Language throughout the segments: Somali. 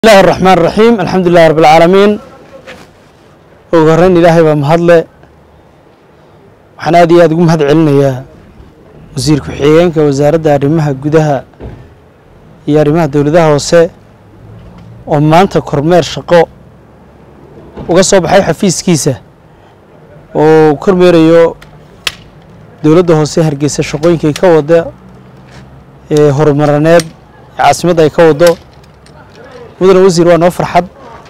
bismillahi araxmaan raxiim alxamdu lilahi rabbi alcaalamiin ugu horreyn ilaahay baa mahadle waxaan aad iyo aad ugu mahad celinayaa wasiir ku-xigeenka wasaaradda arrimaha gudaha iyo arrimaha dowladaha hoose oo maanta kormeer shaqo uga soo baxay xafiiskiisa oo kormeerayo dowladda hoose hargeysa shaqooyinkay ka wada ee horumarineed ee caasimadda ay ka wado mudane wasiir waa noo farxad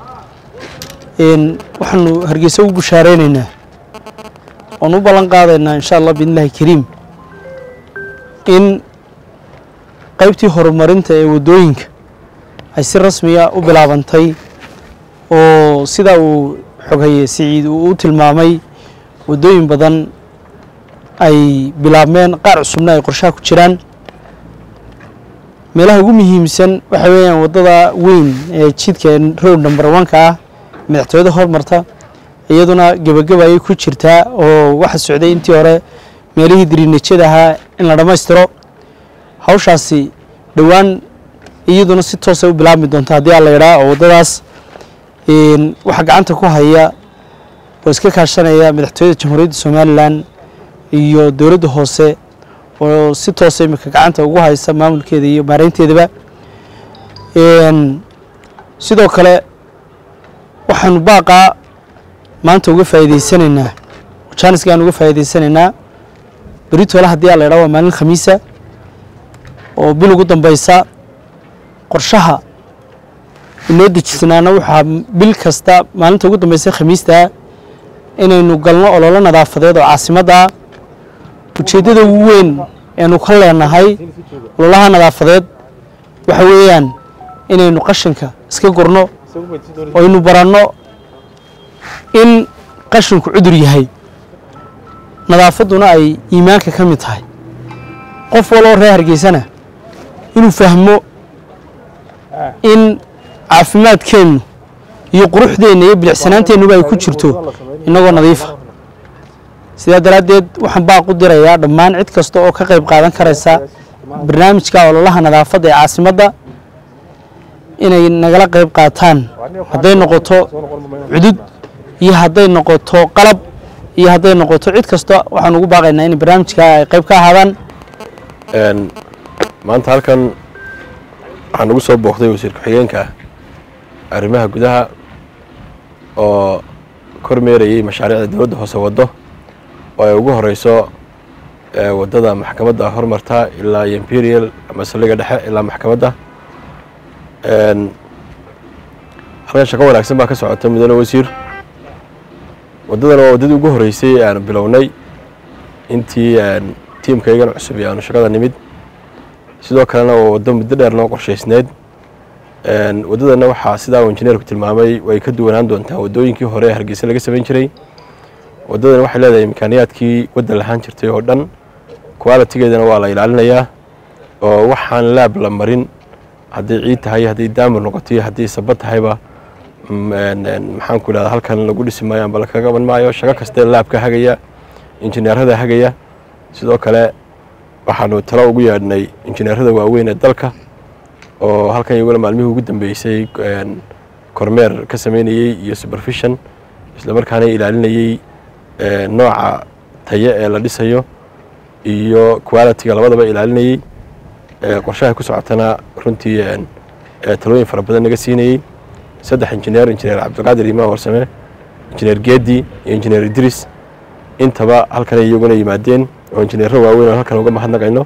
waxaanu hargeysa u bushaareynayna oon u ballan qaadaynaa insha allah biidnillahi kariim in qaybtii horumarinta ee waddooyinka ay si rasmiya u bilaabantay oo sidaa uu xoghaye siciid uu u tilmaamay waddooyin badan ay bilaabmeen qaar cusubna ay qorshaha ku jiraan meelaha ugu muhiimsan waxa weeyaan waddada weyn ee jidka road number one-ka ah madaxtooyada hormarta iyaduna gebageba ayay ku jirtaa oo waxa socday intii hore meelihii diriinajada ahaa in la dhammaystiro hawshaasi dhowaan iyaduna si toosa u bilaabmi doonta haddii aan la idhaa oo waddadaas waxaa gacanta ku haya oo iska kaashanaya madaxtooyada jamhuuriyadda somalilan iyo dowladda hoose oo si toosa imika gacanta ugu haysa maamulkeeda iyo maareynteedaba sidoo kale waxaanu baaqaa maanta uga faa'iideysanaynaa jaaniska aan uga faa'iideysanaynaa beritoole haddii aan la idhaha waa maalin khamiisa oo bil ugu dambeysa qorshaha inoo dejisnaana waxaa bil kasta maalinta ugu dambeysa khamiistaa inaynu galno ololo nadaafadeed oo caasimadda ujeeddada ugu weyn eenu ka leenahay ololaha nadaafadeed waxa weeyaan inaynu qashinka iska gurno oynu baranno in qashinku cudur yahay nadaafadduna ay iimaanka ka mid tahay qof waloo reer hargeysana inuu fahmo in caafimaadkeennu iyo quruxdeenna iyo bilicsanaanteennuba ay ku jirto innagoo nadiifa sidaa daraaddeed waxaan baaq u dirayaa dhammaan cid kasta oo ka qayb qaadan karaysa barnaamijka ololaha nadaafadda ee caasimadda inay nagala qayb qaataan hadday noqoto cudud iyo hadday noqoto qalab iyo hadday noqoto cid kasta waxaan ugu baaqaynaa in barnaamijka ay qayb ka ahaadaan maanta halkan waxaa nagu soo booqday wasiir ku-xigeenka arrimaha gudaha oo kormeerayay mashaariicda dowladda hoose waddo oo ay ugu horeyso waddada maxkamadda hormarta ilaa imperial ama saldhigga dhexe ilaa maxkamadda halkan shaqo wanaagsan baa ka socota mudane wasiir waddadana waa waddadii ugu horeysay aanu bilownay intii tiimkaygan cusub ee aanu shaqada nimid sidoo kalena waa waddo muddo dheer noo qorshaysneyd waddadana waxaa sidaa uu injineerku tilmaamay way ka duwanaan doontaa waddooyinkii hore ee hargeysa laga samayn jiray waddadan waxay leedahay imkaaniyaadkii waddan lahaan jirtay oo dhan qualitigeedana waa la ilaalinayaa oo waxaan laab la marin hadday ciid tahay hadday daamir noqoto iyo haddii saba tahayba maxaanku idhahda halkan lagu dhisi maayo amba lakaga qaban maayo shaqo kastee laabka hagaya injineerada hagaya sidoo kale waxaanu talo ugu yeedhnay injineerada waaweyn ee dalka oo halkan iyaguna maalmihii ugu dambeysay kormeer ka sameynayey iyo supervision islamarkaana ilaalinayey nooca taye ee la dhisayo iyo qualitiga labadaba ilaalinayey qorshaha ku socotana runtii talooyin fara badan naga siinayey saddex injineer injineer cabdiqaadir imaan warsame injineer geedi iyo injineer idris intaba halkanay iyaguna yimaadeen oo injineero waaweyn oo halkan uga mahadnaqayno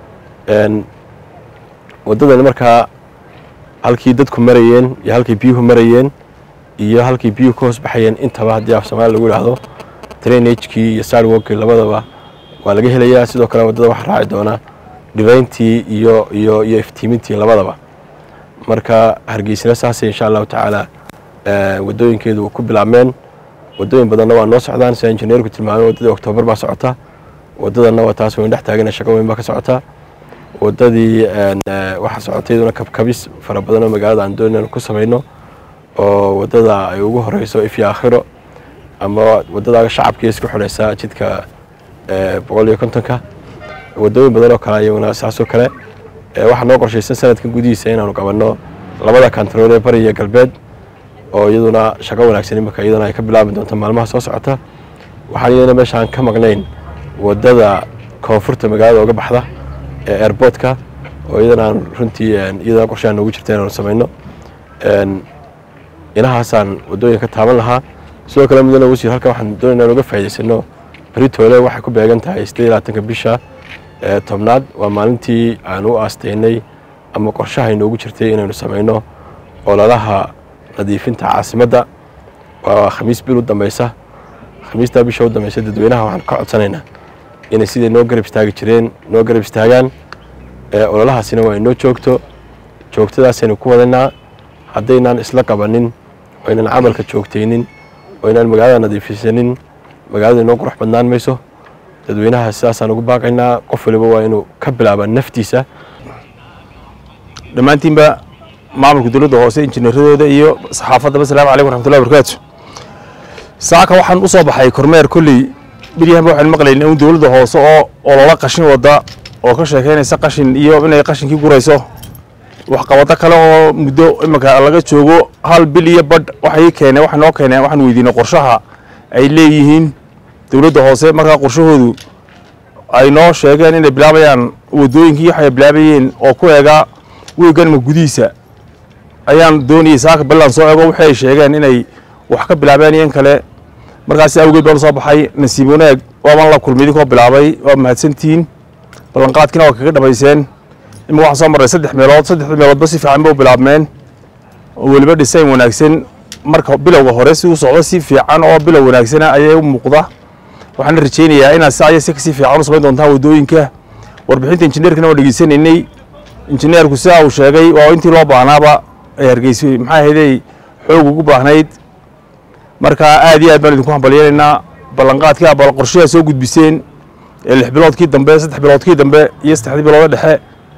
waddadani markaa halkii dadku marayeen iyo halkii biyuhu marayeen iyo halkii biyuhu ka hoos baxayeen intaba haddii af soomaali lagu idhaahdo trainagekii iyo sarwokii labadaba waa laga helayaa sidoo kale waddada waxaa raaci doonaa dhibayntii iyo iyo iyo iftiimintii labadaba marka hargeysina saasay insha allahu tacaala waddooyinkeedu ku bilaabmeen waddooyin badanna waa noo socdaan sida injineerku tilmaamay waddadii oktoobar baa socota waddadanna waa taas wayn dhex taagana shaqo weyn baa ka socota waddadii waxaa socotay iyaduna kabkabis fara badan oo magaalada aan doonayno ku samayno oo waddada ay ugu horeyso ifyo aakhiro ama waddada shacabkii isku xidhaysa jidka boqol iyo kontonka waddooyin badan oo kale iyaguna saasoo kale waxaa noo qorshaysan sanadkan gudihiisa inaanu qabanno labada kantarool ee bari iyo galbeed oo iyaduna shaqo wanaagsan imika iyadana ay ka bilaabi doonto maalmaha soo socota waxaan iyadana meeshaan ka maqnayn wadada koonfurta magaalada uga baxda ee airboortka oo iyadana aan runtii iyadana qorshaha noogu jirta inaanu samayno inahaasaan waddooyinka ka taaban lahaa sidoo kale mudane wasiir halkan waxaan doonayna inaan uga faa'idaysano beritoole waxay ku beegan tahay siddeed iyo labaatanka bisha tobnaad waa maalintii aan u aastaynay ama qorshaha inoogu jirtay inaynu samayno ololaha nadiifinta caasimadda waa khamiis bil u dambaysa khamiistaa bisha u dambaysa dadweynaha waxaan ka codsanaynaa inay siday noo garab istaagi jireen noo garab istaagaan ololahaasina waa inoo joogto joogtadaasaynu ku wadaynaa haddaynaan isla qabanin oo aynan camalka joogtaynin oo aynaan magaalada nadiifisanin magaalada inoo qurux badnaan mayso dadweynaha sidaasaan ugu baaqaynaa qof waliba waa inuu ka bilaaba naftiisa dhammaantiinba maamulka dowladda hoose injineeradooda iyo saxaafaddaba asalaamu calaykum raxmatullahi barakaatu saaka waxaan u soo baxay kormeer kolley beryahanba waxaan maqlaynay in dowladda hoose oo ololo qashin wadda oo ka sheekaynaysa qashin iyo inay qashinkii gurayso waxqabado kale oo muddo iminka laga joogo hal bil iyo badh waxay keeneen waxay noo keeneen waxaan weydiinay qorshaha ay leeyihiin dowladda hoose markaa qorshahoodu ay noo sheegeen inay bilaabayaan waddooyinkii waxay bilaabayeen oo ku eega weeganma gudihiisa ayaan doonayay saaka ballan soo eego waxay sheegeen inay wax ka bilaabeen iyo in kale markaas awgeed baan soo baxay nasiib wanaag waaban la kulmay idinkoo bilaabay waa mahadsantihiin ballanqaadkiina waa kaga dhamayseen imika waxaan soo marray saddex meelood saddexda meeloodba si fiican ba u bilaabmeen oo weliba dhisayn wanaagsan marka bilowga hore si u socdo si fiican oo bilow wanaagsana ayay u muuqda waxaan rajaynayaa inaad si aya si kasii fiican u samayn doontaan waddooyinka warbixinta injineerkana waan dhegeysanaynay injineerku sidaa uu sheegay waa intii loo baahnaaba ay hargeysa maxaa ahaydey xoog ugu baahnayd marka aad iyo aad baan idinku hambalyanaynaa ballanqaadkii abal qorshayaa soo gudbiseen ee lix biloodkii dambe saddex biloodkii dambe iyo saddexdii bilooda dhexe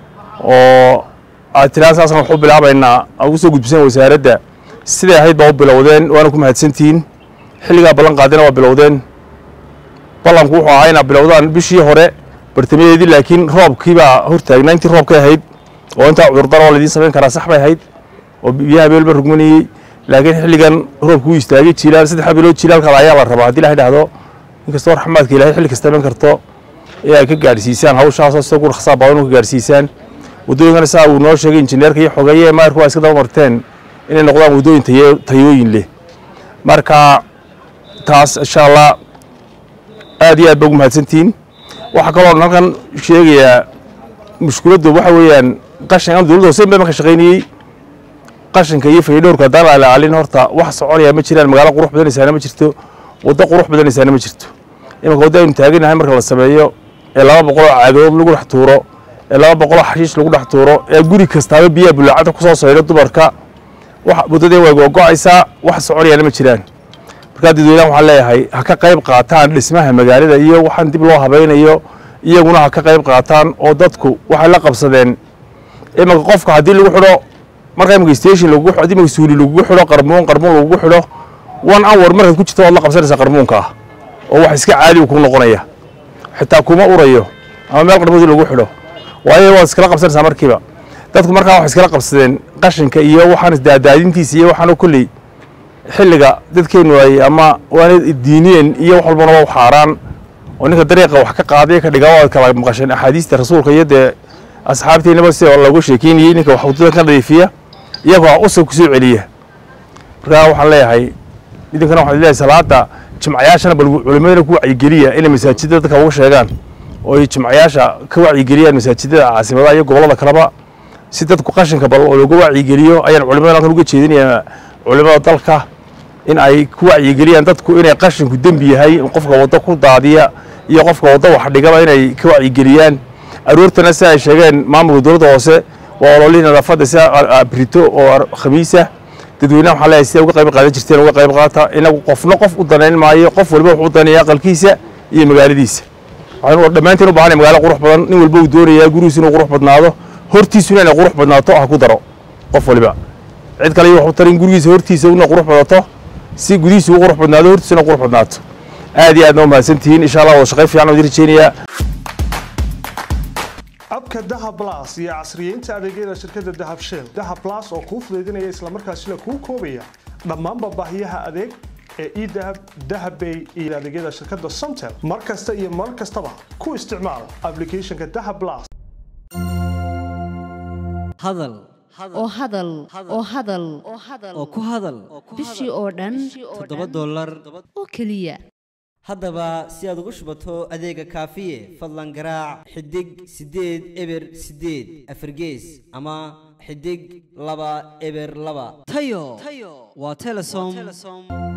oo aad tiraan saasaan wax u bilaabaynaa aad ugu soo gudbiseen wasaaradda siday ahayd baa u bilowdeen waana ku mahadsantihiin xilligaa ballan qaadina waa bilowdeen ballanku wuxuu ahaa inaad bilowdaan bishii hore bartamadeedii laakiin roobkii baa hortaagnaa intii roobkay ahayd oo intaa cudurdar oo laidiin samayn karaa sax bay ahayd oo biyaha beelba rugmanayey laakiin xilligan roobku u istaagay jiilaal saddexa bilood jiilaalkaada ayaa la rabaa haddii ilahay dhahdo inkastoo raxmaadka ilahay xilli kasta iman karto ee ay ka gaadhsiisaan hawshaasoo sida ugu raksaa badan u ka gaadhsiisaan waddooyinkana saa uu noo sheegay injineerka iyo xogeeye maarku waa iska daba marteen inay noqdaan waddooyin tayo tayooyin leh marka taas insha allah aad iyo aad ba ugu mahadsantihiin waxaa kaloo halkan sheegayaa mushkiladdu waxa weeyaan qashin ama dowladda hoose baa ka shaqaynayey qashinka iyo faydhowrka haddaan la ilaalin horta wax soconaya ma jiraan magaalo qurux badanaysaana ma jirto waddo qurux badanaysaana ma jirto imanka waddo aynu taaganahay marka la sameeyo ee laba boqol oo caagadood lagu dhex tuuro ee laba boqol oo xashiish lagu dhex tuuro ee guri kastaaba biyaha bulaacada ku soo saydho dumarka wax waddadii way googo'aysaa wax soconayaana ma jiraan markaa dadweynaha waxaan leeyahay ha ka qayb qaataan dhismaha magaalada iyo waxaan dib loo habaynayo iyaguna ha ka qayb qaataan oo dadku waxay la qabsadeen imanka qofka haddii lagu xidho marka imanka station lagugu haddii imanka suuli lagugu xidho qarmuun qarmuun lagugu xidho one hour markaad ku jirto waad la qabsanaysaa qarmuunka ah oo wax iska caadi ku noqonaya xitaa kuma urayo ama meel qarmuudi lagu xidho waayo waad iskala qabsanaysaa markiiba dadku markaa waxay iskala qabsadeen qashinka iyo waxaan isdaadaadintiisa iyo waxaanu kolley xilliga dadkeennu ay ama waana diiniyeen iyo wax walbana waa u xaaraan oo ninka dariiqa wax ka qaadaya ka dhigaa waad kala maqasheen axaadiista rasuulka iyo dee asxaabteennaba sida looga sheekeynayey ninka wax waddada ka nadiifiya iyagoo usag ku soo celiya markaa waxaan leeyahay idinkana waxaan leeyahay salaada jimcayaashana bal culimadana ku wacyigeliya inay masaajidada dadka uga sheegaan oo ay jimcayaasha ka wacyigeliyaan masaajidada caasimadaha iyo gobollada kaleba si dadku qashinka bal looga wacyigeliyo ayaan culimada halkan uga jeedinayaa culimada dalka in ay ku wacyigeliyaan dadku inay qashinku dembi yahay qofka waddo ku daadiya iyo qofka waddo wax dhigaba inay ka wacyigeliyaan aroortana si ay sheegeen maamulka dowladda hoose waa ololihii nadaafadda sida brito oo khamiisa dadweynaha waxaa leeyahay sida uga qayb qaadan jirteen uga qayb qaata inagu qofna qof u danayn maayo qof waliba wuxuu u danaya aqalkiisa iyo magaaladiisa waxaynu dhammaantiin u baahanay magaalo qurux badan nin walba uu doonayaa gurigiisu inuu qurux badnaado hortiisuna inay qurux badnaato ha ku daro qof waliba cid kale iyo wax u tarin gurigiisa hortiisa una qurux badato si gudihiisa u qurux badnaado hortiisuna qurux badnaato aad iyo aadna u mahadsantihiin insha allah wada shaqay fiican oo idin rajeynayaa abka dahab las iyo casriyeynta adeegyada shirkadda dahab shell dahab las oo kuu fudaydinaya islamarkaasina kuu koobaya dhammaanba baahiyaha adeeg ee edahab dahabbay iyo adeegyada shirkadda somtel mar kasta iyo mar kastaba ku isticmaal applicationka dahab las hadal oo hadal oo hadal oo ku hadal bishii oo dhan toddoba dollar oo keliya haddaba si aad ugu shubato adeega kaafiye fadlan garaac xidig siddeed eber siddeed afargees ama xidig laba eber laba tayo waa telesom